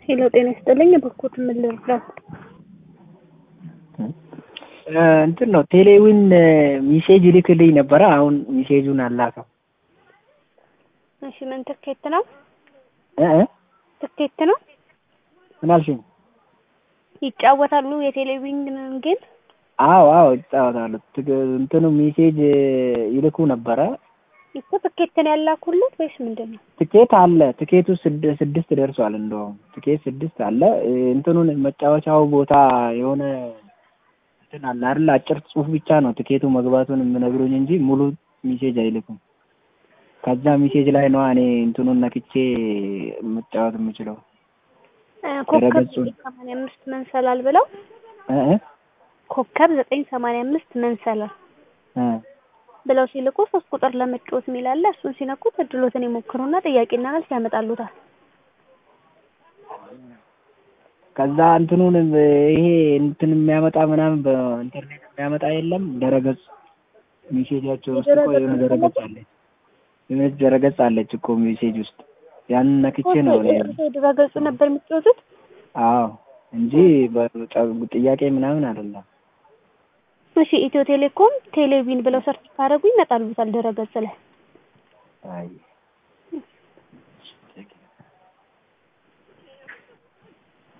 ሄሎ ጤና ይስጥልኝ። በኩት ምን ልርዳው? እንትን ነው ቴሌዊን ሚሴጅ ይልክልኝ ነበረ። አሁን ሚሴጁን አላከው። እሺ ምን ትኬት ነው? እ እ ትኬት ነው? ምን አልሽኝ? ይጫወታሉ የቴሌቪዥን ግን አዎ አዎ ይጫወታሉ። ትግ- እንትኑ ሚሴጅ ይልኩ ነበረ። እኮ ትኬት ነው ያላኩለት ወይስ ምንድን ነው? ትኬት አለ። ትኬቱ ስድ- ስድስት ደርሷል። እንደውም ትኬት ስድስት አለ። እ እንትኑን መጫወቻው ቦታ የሆነ እንትን አለ አይደል? አጭር ጽሑፍ ብቻ ነው ትኬቱ መግባቱን የምነግሩኝ እንጂ ሙሉ ሚሴጅ አይልኩም። ከዛ ሚሴጅ ላይ ነው እኔ እንትኑን ነክቼ መጫወት የምችለው። እ ኮከብ ድረገጹን። ዘጠኝ ሰማንያ አምስት መንሰላል ብለው እ እ ኮከብ ዘጠኝ ሰማንያ አምስት መንሰላል እ ብለው ሲልኩ ሶስት ቁጥር ለመጫወት የሚል አለ። እሱን ሲነኩት እድሎትን ይሞክሩና ጥያቄና መልስ ያመጣሉታል። ከዛ እንትኑን ይሄ እንትን የሚያመጣ ምናምን በኢንተርኔት የሚያመጣ የለም። ድረገጽ ሚሴጃቸው ውስጥ እኮ የሆነ ድረገጽ አለ። የሆነች ድረገጽ አለች እኮ ሚሴጅ ውስጥ ያንን ነክቼ ነው እኔ ድረገጹ ነበር የሚጫወቱት። አዎ እንጂ በጠ- ጥያቄ ምናምን አይደለም። እሺ ኢትዮ ቴሌኮም ቴሌቪዥን ብለው ሰርች ካደረጉ ይመጣሉታል ድረገጽ ላይ። አይ